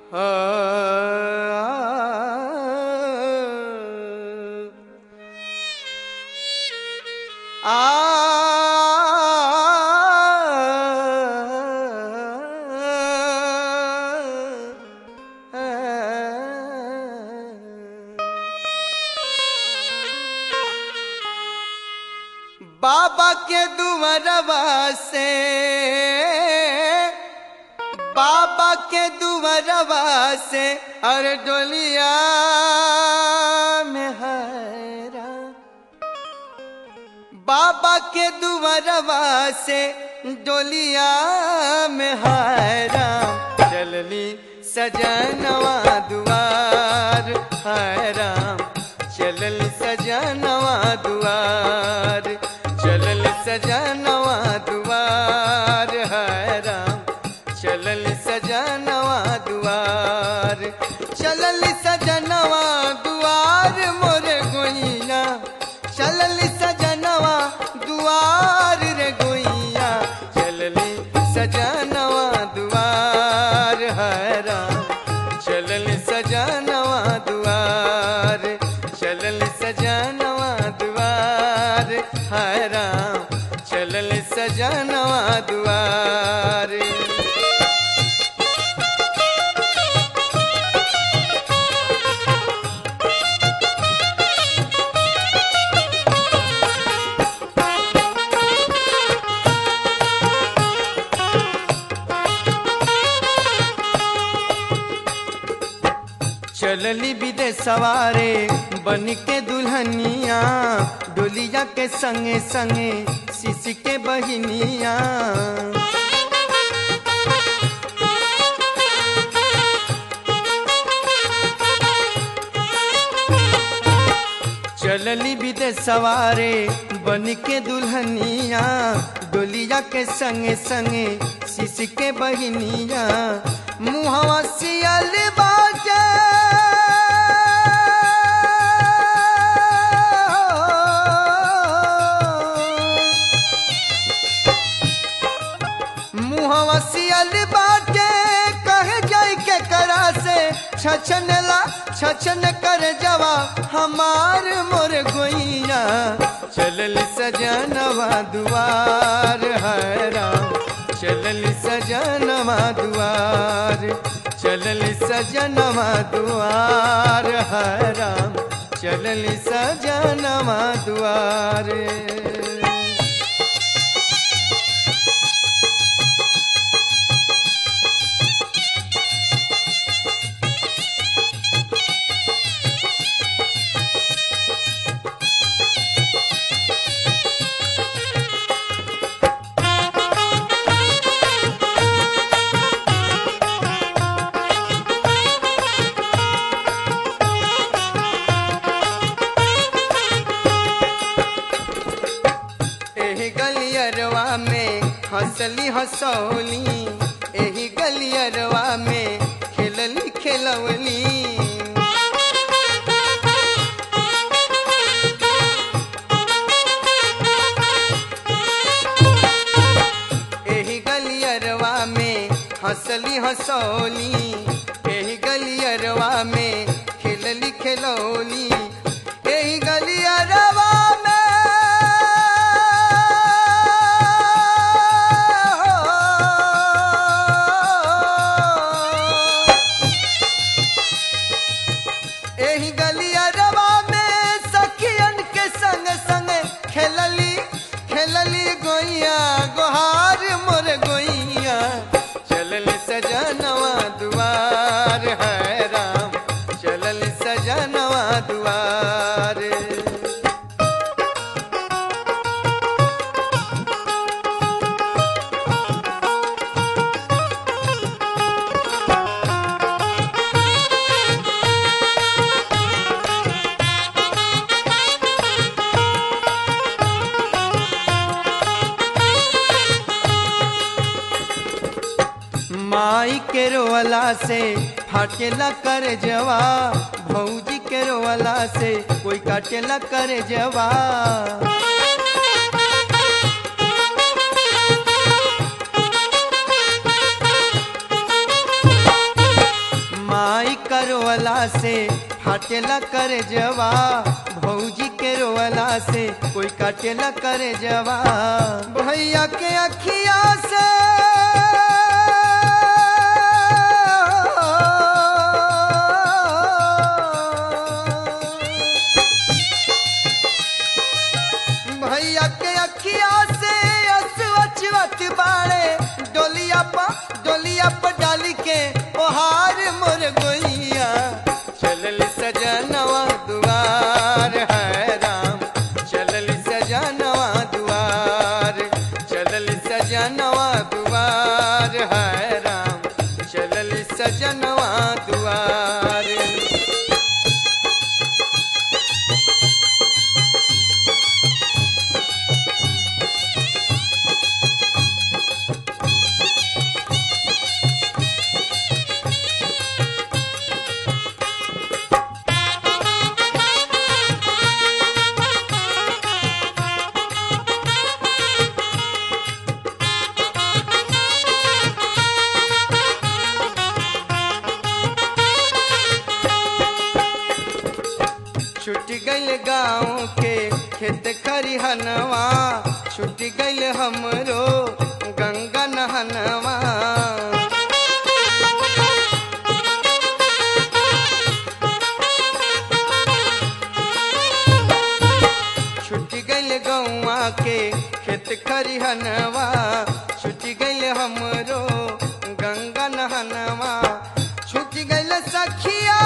बाबा के दुवरवा से बाबा के दुवरवा से अरे डोलिया में हरा बाबा के दुवरवा से डोलिया में हरा चलली सजनवा दुआर हराम चलल सजनवा दुआर चलल सजनवा दुआर हराम चलल सजनवा दुआर चलल सजनवा दुआर मोर गोइया चलल सजनवा दुआर रे गोइया चलली सजनवा दुआर हराम चलल सजनवा दुआर चलल सजनवा दुआर हराम चलल सजनवा दुआर चलली विदेश सवारे बन के दुल्हनिया डोलिया के संगे संगे शिश के बहिनिया चलली विदेश सवारे बन के दुल्हनिया डोलिया के संगे संगे शिश के बहिनिया मुहवा सियल बाजा मुहवा सियल बाटे कहे जाय के करा से छछनला छछन कर जवा हमार मोर गोइया चलल सजनवा दुआर हराम चलल सजनवा दुआर चलल सजनवा दुआर हराम चलल सजनवा दुआर एही गलियरवा में हंसली हंसौली एही गलियरवा में खेलली खेलवली एही गलियरवा में हंसली हंसौली एही गलियरवा में खेलली खेलौली एही गलियरवा में एही गलियरवा में सखियन के संग संग खेलली खेलली गोइया गोहार मोर गोइया चलल सजनवा दुआर है राम चलल सजनवा दुआर माई के रोवला से फाटेला कर जवा भौजी के रोवला से कोई काटेला कर जवा फाटेला करे जवा भौजी के रोवला से कोई काटेला करे जवा भैया के अखिया से भैया के अखिया से असवचवत बाड़े डोलिया पा डोलिया पर डाली के ओहार मोर गोइया चलल सजनवा दुआर है राम चलल सजनवा दुआर चलल सजनवा दुआर है राम चलल सजनवा दुआर छुट गइल गाँव के खेत खरिहनवा छुट गइल हमरो गंगा नहनवा छुट गइल गौवा के खेत खरिहनवा छुट गइल हमरो गंगा नहनवा छुट गइल सखिया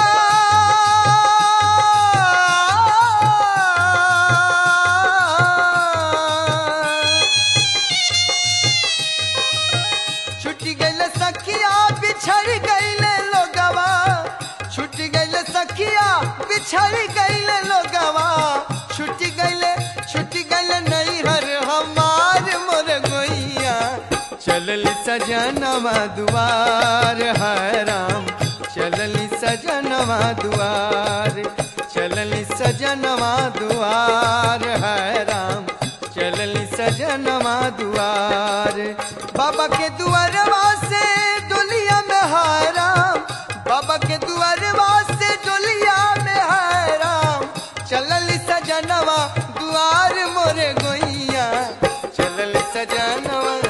छुट गइल सखिया बिछड़ गइल लोगवा छुट गइल सखिया बिछड़ गइल लोगवा छुट गइल छुट गइल नैहर हमार मोर गोइया चलल सजनवा दुआर है राम चलल सजनवा दुआर चलल सजनवा दुआर है राम चलल सजनवा दुआर बाबा के दुआरवा से डोलिया में हाराम बाबा के दुआरवा से डोलिया में हाराम चलल सजनवा दुआर मोरे गोइया चलल सजनवा